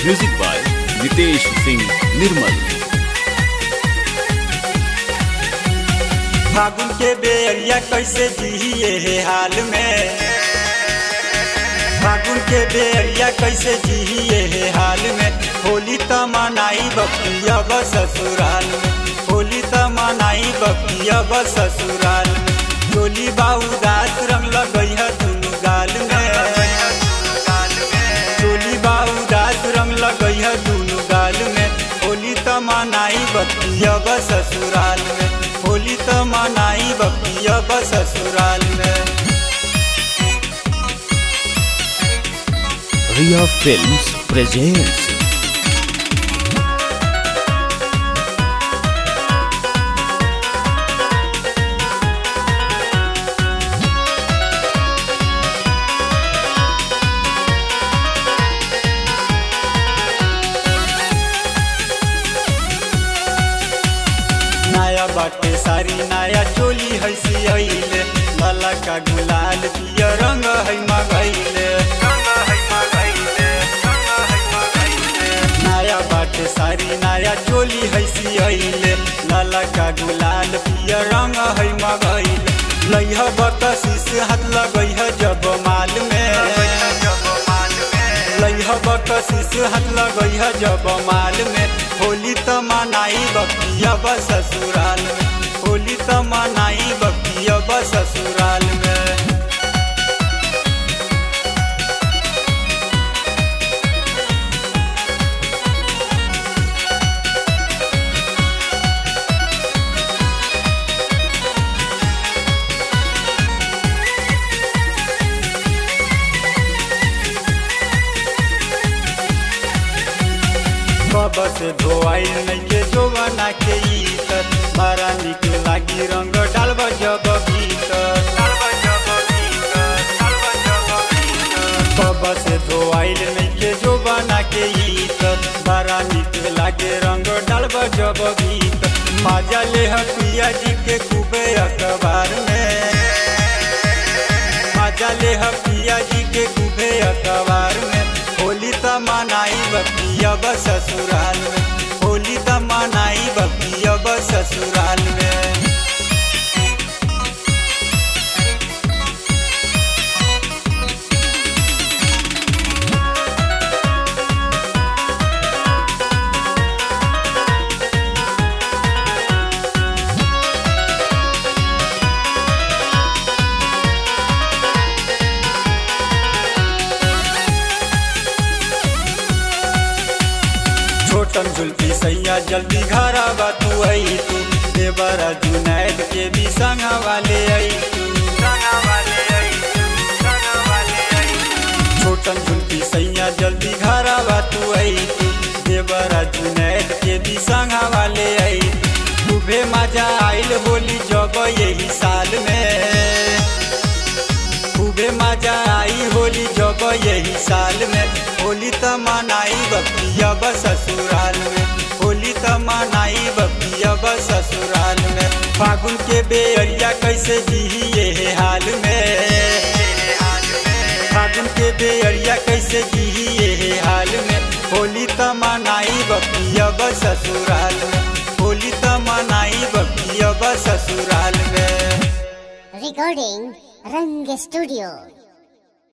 Music by Nitesh Singh Nirmal फागुन के बेरिया कैसे जिए हे हाल में फागुन के बेरिया कैसे जिए हे हाल में होली त मनाई बकिया ब ससुराल में होली त मनाई बकिया ब ससुराल में चोली बाऊ दास रंग लगई है दुनु गाल में चोली बाऊ दास रंग लगई है दुनु गाल में होली त मनाई बकिया ब ससुराल में होली त मनाई बकिया ब ससुराल में रिया फिल्म्स प्रेजेंट्स नया बाटे सारी नया चोली है सियले लाला का गुलाल पिया रंग है मगैले नया बाटे सारी नया चोली है सियले लाला का गुलाल पिया रंग है मगैले लइह बकसीस हाथ लगई है जब माल में लइह बकसीस हाथ लगई है जब माल में होली त मनाई बकिया ब ससुराल में होली त मनाई बकिया ब ससुराल में कब से धोआई नहीं के जो बना के इतर बड़ा निक लागी रंग डालब जब भीतर कब से धोआई नहीं के जो बना के इतर बड़ा निक लागे रंग डालब जब भीतर मजा ले पिया जी के खूबे अखबार में मजा ले पिया जी के खूबे अखबार में होली त मनाई बकिया ब ससुराल में होली त मनाई बकिया ब ससुराल में छोटन जुल्फी सैया जल्दी घर आवा तू आई तू देवरा जुनैद के भी संग वाले आई तू छोटन जुल्फी सैया जल्दी घर आवा तू आई तू देवरा जुनैद के भी संग वाले आई खूबे मजा आइल होली जब यही साल में खूबे मजा आई होली जब यही साल में होली त मनाई बकिया ब ससुराल में होली त मनाई बकिया ब ससुराल में फागुन के बेरिया कैसे जिए हे हाल में फागुन के बेरिया कैसे जिए हे हाल में होली त मनाई बकिया ब ससुराल में होली त मनाई बकिया ब ससुराल में Recording Rang Studio.